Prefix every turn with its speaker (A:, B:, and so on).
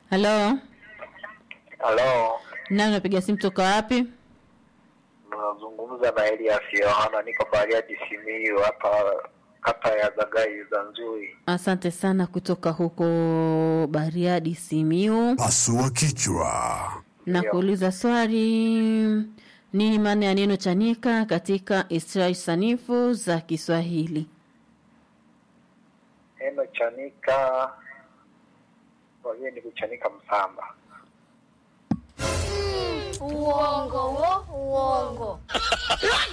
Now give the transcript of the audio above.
A: Halo,
B: Halo,
A: nani unapiga simu toka wapi?
B: nazungumza na Elias Yohana, niko Bariadi Simiyu hapa kata ya Zagai Zanzui.
A: Asante sana kutoka huko Bariadi, Simiu.
C: Pasua kichwa.
A: Na kuuliza swali, nini maana ya neno chanika katika istilahi sanifu za Kiswahili?
B: Neno chanika kwa hiyo ni kuchanika msamba.
D: Uongo wo, uongo.